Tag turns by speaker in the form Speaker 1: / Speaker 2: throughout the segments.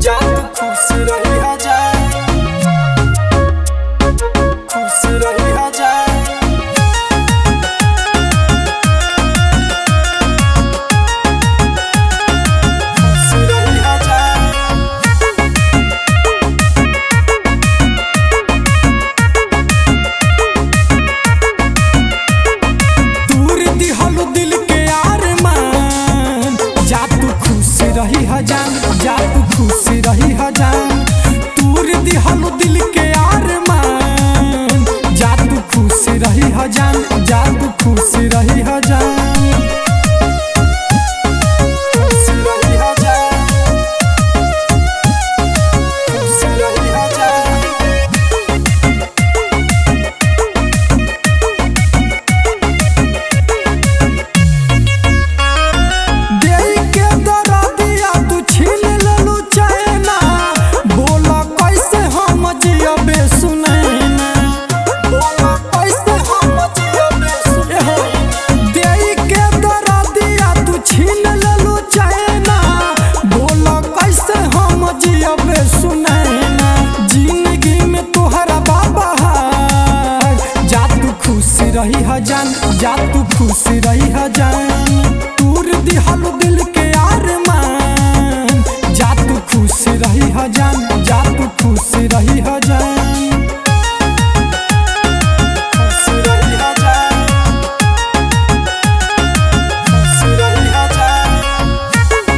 Speaker 1: जा तू खुश रही जा खुश रही जा खुश रही जा दूर दिहल दिल के आरमान जा तू खुश रही हजान जा तू खुश रही हजान दूर दिहल दिल के आरमान जा तू खुश रही हजान जा तू खुश रही हजान खुश रही हजान खुश रही हजान देई के दरदिया तू छीन लेलू चैना बोला कैसे हम जियबे सुनैना बोला कैसे हम जियबे सुनैना देई के दरदिया तू छीन लेलू चैना बोला कैसे हम जियबे सुनैना जिंदगी में तोहरा बाबा हार जा तू खुश रही हजान जा तू खुश रही हजान तूर दिहल दिल के आरमान जा तू खुश रही हजान जा तू खुश रही हजान खुश रही हजान खुश रही हजान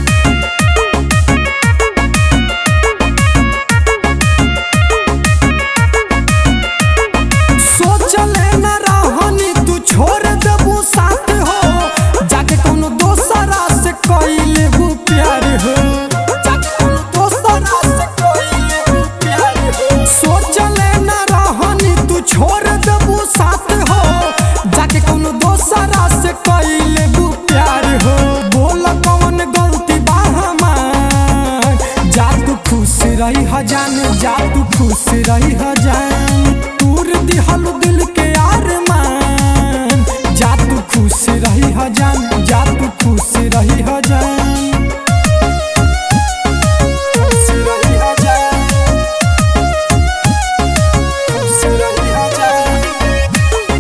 Speaker 1: सोचले न रहनी तू छोड़ देबू साथ हो जाके कोनो दोसरा से कइले बू प्यार हो जाके कोनो दोसरा से कइले बू प्यार हो सोचले न रहनी तू छोड़ देबू साथ हो जाके कोनो दोसरा से कइले बू प्यार हो बोल कौन गलती बा हमार जा तू खुश रही हजान जा तू खुश रही हजान तूर दिहल दिल के आरमान जा तू खुश रही हजान जा तू खुश रही हजान खुश रही हजान खुश रही हजान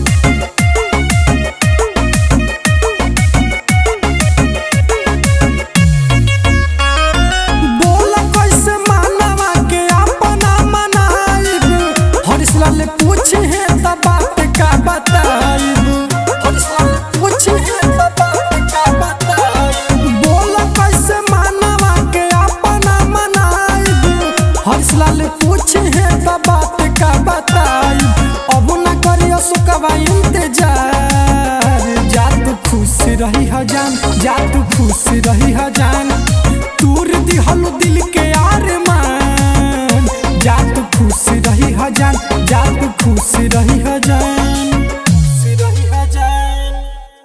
Speaker 1: बोला कैसे मानवा के अपना मनाइब हरिशलाल पूछे है त बात का बताइब हरिशलाल पूछे है त बात का बताइब बोला कैसे मानवा के अपना मनाइब हरिशलाल पूछे है त बात का बताइब अब ना करियो सुकवा इंतजार जा तू खुश रही हजान जा तू खुश रही हजान तूर दिहल दिल के आरमान जा तू खुश रही हजान जा तू खुश रही